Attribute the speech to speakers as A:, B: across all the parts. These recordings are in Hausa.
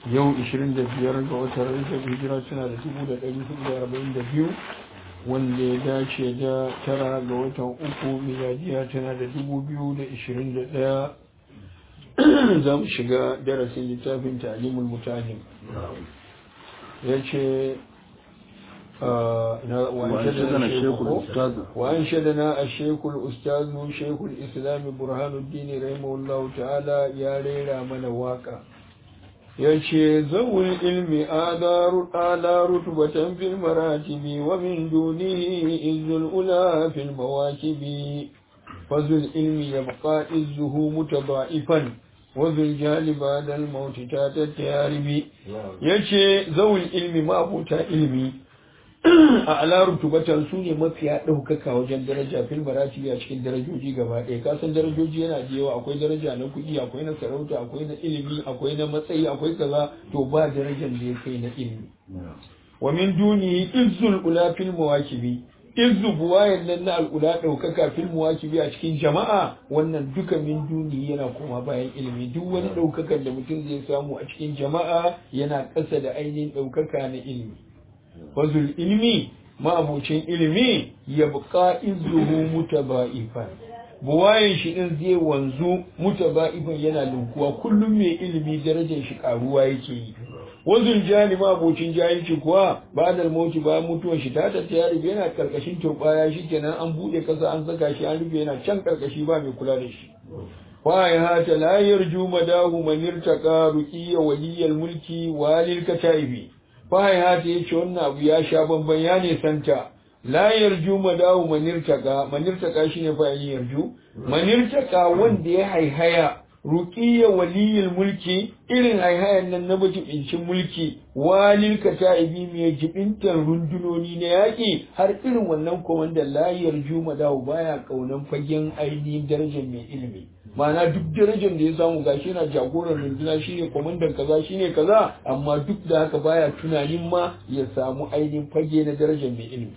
A: yau 25 ga watan rajab hijira tana da 1442 wanda ya dace da tara ga watan uku miladiya tana da 2021 za mu shiga darasin littafin talimul mutahim ya ce وأنشدنا الشيخ الأستاذ شيخ الإسلام برهان الدين رحمه الله تعالى يا ريرا من واقع yace zawul ilmi ala rutubatan fil maratibi wa min dunihi izzul ula fil mawakibi fazul ilmi yabqa izzuhu mutaba'ifan wazul jali ba'da al maut ta tattaribi yace zawul ilmi ma abuta ilmi a ala rutubatan su ne mafiya ɗaukaka wajen daraja fil maratibi a cikin darajoji gaba ɗaya kasan darajoji yana da yawa akwai daraja na kuɗi akwai na sarauta akwai na ilimi akwai na matsayi akwai kaza to ba darajar da ya kai na ilimi wa min duni izzul ula fil mawakibi izzu buwayan nan na al'ula ɗaukaka fil mawakibi a cikin jama'a wannan duka min duni yana koma bayan ilimi duk wani ɗaukakan da mutum zai samu a cikin jama'a yana ƙasa da ainihin ɗaukaka na ilimi fazul ilmi ma'abocin ilimi ya buƙa izuhu mutaba'ifan buwayen shi din zai wanzu mutaba'ifan yana linkuwa kullum mai ilimi darajar shi karuwa yake yi wazul jani ma'abocin jahilci kuwa ba da mauti bayan mutuwar shi ta tatta ya rufe yana karkashin turbaya shi kenan an buɗe kasa an saka shi an rufe yana can karkashi ba mai kula da shi وهات لا يرجو مداه من ارتقى رقي ولي الملك وللكتائب fahaya ta yace wannan abu ya sha bamban ya ne santa la yarju madawu manirtaka manirtaka shine fa yin yarju manirtaka wanda ya haihaya ruqiyya waliyul mulki irin haihayan nan na majibincin mulki walil kata'ibi mai jibintar rundunoni na yaƙi har irin wannan komandan la yarju madawu baya kaunan fagen ainihin darajar mai ilimi ma'ana duk darajar da ya samu gashi yana jagoran runduna shine kwamandan kaza shine kaza amma duk da haka baya tunanin ma ya samu ainihin fage na darajar mai ilimi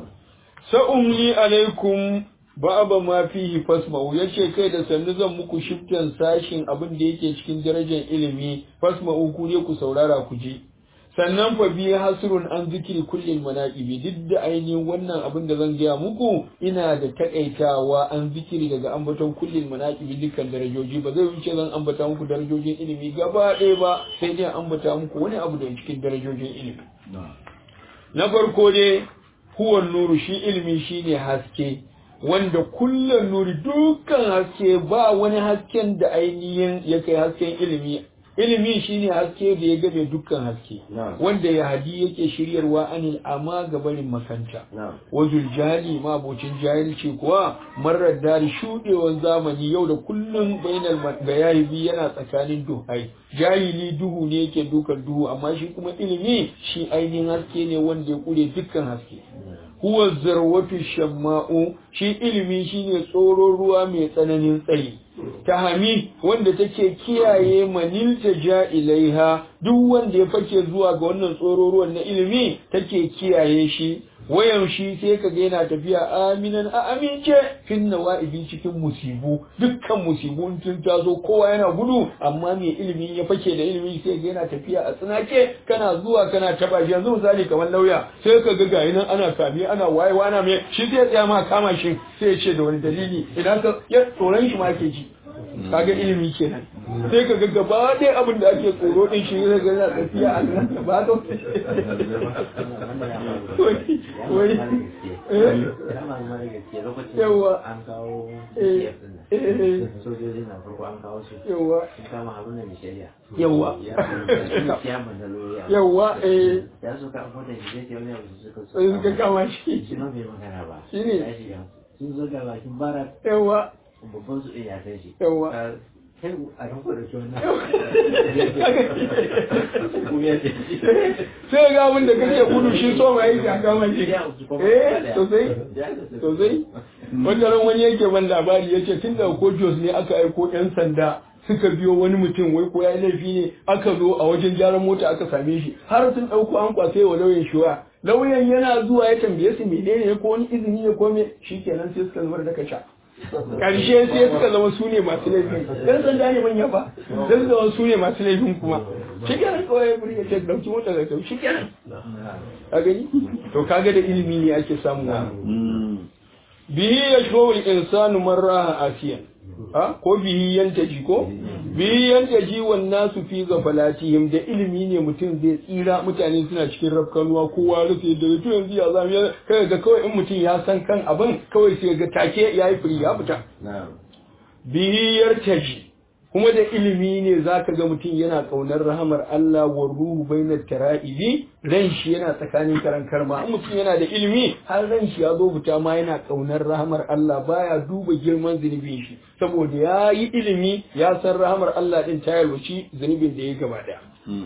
A: sa'umli alaikum ba'aba ma fihi fasma'u yace kai da sannu zan muku shiftan sashin abin da yake cikin darajar ilimi fasma'u ku ne ku saurara ku je sannan fa bi hasrun an zikiri kullil manaqibi duk da ainihin wannan abin da zan gaya muku ina da takaitawa an zikiri daga ambaton kullil manaqibi dukkan darajoji ba zai wuce zan ambata muku darajojin ilimi gaba ɗaya ba sai dai ambata muku wani abu daga cikin darajojin ilimi na farko dai huwa nuru shi ilimi shine haske wanda kullum nuri dukkan haske ba wani hasken da ainihin ya kai hasken ilimi ilimi shine haske da ya game dukkan haske wanda ya hadi yake shiryarwa anil amma gabarin makanta wazul jali ma abocin jahilci kuwa marar dari shudewan zamani yau da kullum bainal bayahibi yana tsakanin duhai jahili duhu ne yake dukan duhu amma shi kuma ilimi shi ainihin haske ne wanda ya kure dukkan haske huwa zarwatu shamma'u shi ilimi shine tsoron ruwa mai tsananin tsayi tahami wanda take kiyaye manilta ja ilaiha duk wanda ya fake zuwa ga wannan tsoro ruwan na ilimi take kiyaye shi wayan shi sai ka ga yana tafiya aminan a amince fin nawa'ibi cikin musibu dukkan musibu tun tazo kowa yana gudu amma mai ilimi ya fake da ilimi sai ga yana tafiya a tsinake kana zuwa kana taba shi yanzu misali kamar lauya sai ka ga ga nan ana kame ana wayewa ana mai shi zai tsaya ma kama shi sai ya ce da wani dalili idan ka ya tsoron shi ma ke ji kaga ilimi kenan sai ka ga gaba ɗaya abin da ake tsoro din shi ne ga yana tafiya a nan ba to wai yawa
B: an kawo sojoji na farko an kawo su
A: yawa
B: sun kama haruna mai shari'a
A: yawa
B: kiyaman da loriya
A: yawa eh
B: ya so ka abuwa da shi zai wani abu suka so
A: sai suka kama shi
B: shi ma bai magana ba
A: Shi ne.
B: ya shiga sun zo ga bakin barak
A: yawa
B: babban su iya kai shi
A: Yawa.
B: Ka- kai a kan kwada shi wannan
A: sai ga abin da kake gudu shi so mai ka kama shi eh sosai sosai wanda ran wani yake ban labari yace tun da ko Jos ne aka aiko yan sanda suka biyo wani mutum wai ko ya yi laifi ne aka zo a wajen gyaran mota aka same shi har sun ɗauko an kwasai wa lauyan shuwa lauyan yana zuwa ya tambaye su menene ko wani izini ne ko me shikenan sai suka zubar da kasha karshe sai suka zama su ne masu laifin dan sanda ne manya ba dan zama su ne masu laifin kuma shi kenan kawai ya burge ce dauki mota ga kyau shi kenan a gani to kaga da ilimi ne ake samu wannan bihi yashfa'u al-insanu marra asiyan ha ko bihi yantaji ko bihi yantaji wan nasu fi ghafalatihim da ilimi ne mutum zai tsira mutane suna cikin rafkanuwa kowa rufe da to yanzu ya zamu kai ga kawai in mutum ya san kan abin kawai sai ga take yayi firi ya fita bihi yartaji kuma da ilimi ne zaka ga mutum yana kaunar rahamar Allah wa ruhu bainat tara'ibi ran shi yana tsakanin karan karma in mutum yana da ilimi har ran shi ya zo fita ma yana kaunar rahamar Allah baya duba girman zunubin shi saboda ya yi ilimi ya san rahamar Allah din ta yalwaci zunubin da ya gaba daya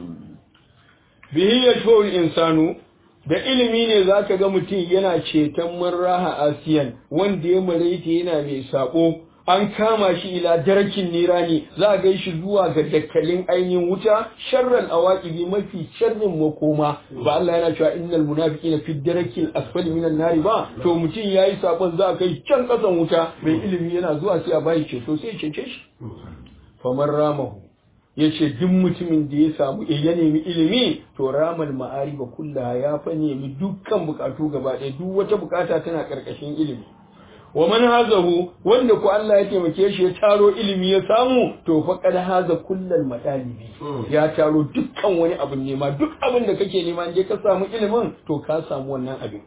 A: bihi yashfa'ul insanu da ilimi ne zaka ga mutum yana ceton marraha asiyan wanda ya maraita yana mai sako an kama shi ila darakin nirani za a gai shi zuwa ga dakkalin ainihin wuta sharral awaqibi mafi sharrin makoma ba Allah yana cewa innal munafiqina fi darakil asfali minan nari ba to mutum yayi sakon za a kai can kasan wuta mai ilimi yana zuwa sai a bayi ceto sai ya cece shi famar ramahu yace duk mutumin da ya samu ya nemi ilimi to ramal ma'ariba kullaha ya fa nemi dukkan bukatu gaba ɗaya duk wata bukata tana karkashin ilimi wa man hazahu wanda ku Allah ya taimake shi ya taro ilimi ya samu to fa kad haza kullal matalibi ya taro dukkan wani abin nema duk abin da kake nema je ka samu ilimin to ka samu wannan abin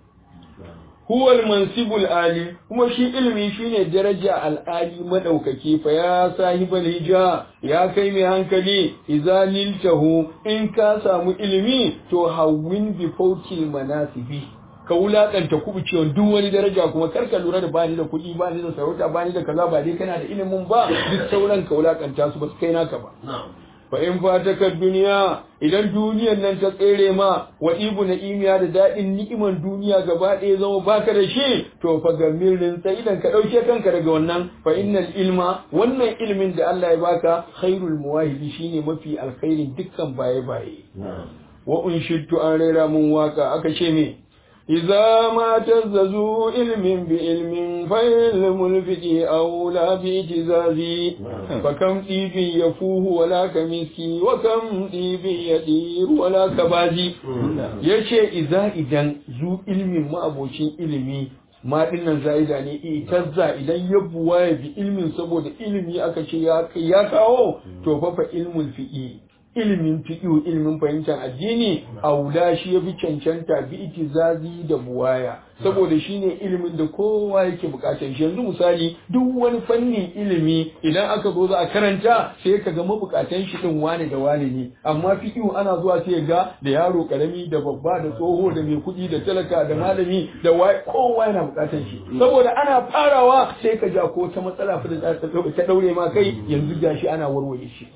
A: huwal mansibul ali kuma shi ilimi shine daraja al'ali madaukaki fa ya sahibal hija ya kai mai hankali idza niltahu in ka samu ilimi to hawwin bi fawkil manasibi ka wulakanta kubucewa duk wani daraja kuma kar ka lura da bani da kuɗi bani da sarauta bani da kaza ba dai kana da ilimin ba duk sauran ka wulakanta su ba su kai naka ba fa in fataka duniya idan duniyan nan ta tsere ma wa ibu na imiya da daɗin ni'iman duniya gaba ɗaya zama baka da shi to fa gamirin sai idan ka ɗauke kanka daga wannan fa innal ilma wannan ilmin da Allah ya baka khairul muwahibi shine mafi alkhairin dukkan baye baye wa unshittu an rera mun waka aka ce me إذا ما تززوا علم بعلم فعلم الفقه أولى باجتزازي فكم طيب يفوه ولا كمسكي وكم طيب يدير ولا كبازي يشي إذا إذن ذو علم ما أبوشين علمي ma dinnan za'ida ne itazza idan ya buwa ya bi ilmin saboda ilimi aka ce ya kawo to fa fa ilmul fiqi ilimin fiƙihu ilimin fahimtar addini aula shi ya fi cancanta bi itizazi da buwaya saboda shi ne ilimin da kowa yake bukatar shi yanzu misali duk wani fannin ilimi idan aka zo za a karanta sai ka ga mabukatan shi din wane da wane ne amma fiƙihu ana zuwa sai ga da yaro karami da babba da tsoho da mai kuɗi da talaka da malami da kowa yana bukatar shi saboda ana farawa sai ka ja ko ta matsala fa da ta daure ma kai yanzu gashi ana warware shi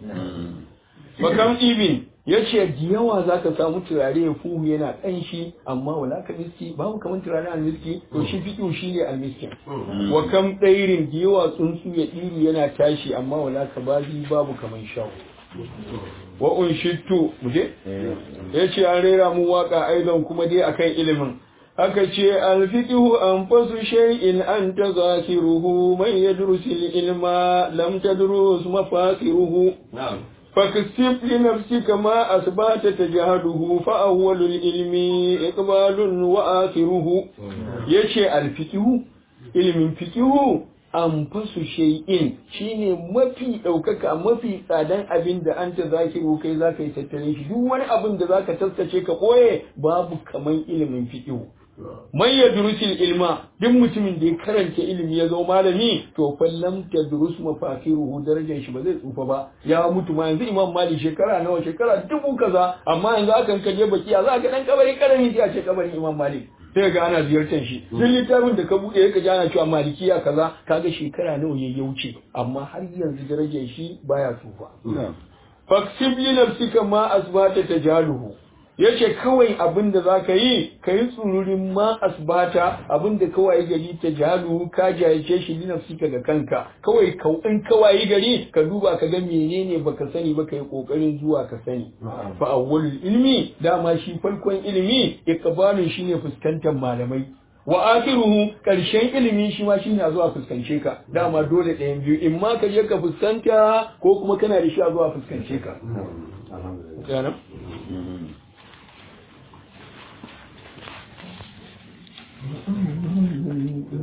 A: Bakam ibin ya ce da yawa za ka samu turare ya fuhu yana ƙanshi amma wala ka miski babu kamar turare almiski to shi fiƙo shi ne almiskin wa kam ɗairin da yawa tsuntsu ya ɗiri yana tashi amma wala ka bazi babu kamar shawo wa unshittu muje ya ce an rera mu waka aizon kuma dai akan ilimin aka ce alfiqihu anfasu shay'in anta zakiruhu man yadrusil ilma lam tadrus mafasiruhu na'am فاكسب لنفسك ما أثبات تجهده فأول العلم إقبال وآخره يشي الفقه علم فقه anfasu shay'in shine mafi ɗaukaka mafi tsadan abin da an ta zakiru kai za ka yi tattalin shi duk wani abin da za ka taskace ka ɓoye babu kaman ilimin fiƙihu man ya durusil ilma duk mutumin da ya karanta ilimi ya zama malami to fallam ta durus mafakiruhu darajar shi ba zai tsufa ba ya mutu ma yanzu imam mali shekara nawa shekara dubu kaza amma yanzu akan kaje baki a za ka dan kabari karami sai a ce kabarin imam malik sai ga ana ziyartar shi duk littafin da ka bude ka ji ana cewa malikiya kaza kaga shekara nawa ya wuce amma har yanzu darajar shi baya tsufa faksib li nafsika ma asbata tajaluhu yace kawai abin da za ka yi ka yi tsururin ma asbata abin da kawai gari ta jalu ka jayace shi linafsika ga kanka kawai in kawai gari ka duba ka ga menene baka sani ba ka yi kokarin zuwa ka sani fa awwalul ilmi dama shi farkon ilimi iqbalun shine fuskantar malamai wa akhiruhu karshen ilimi shi ma shine a zuwa fuskance ka dama dole ɗayan biyu in ma ka je ka fuskanta ko kuma kana da shi a zuwa fuskance ka yana
C: Mhm.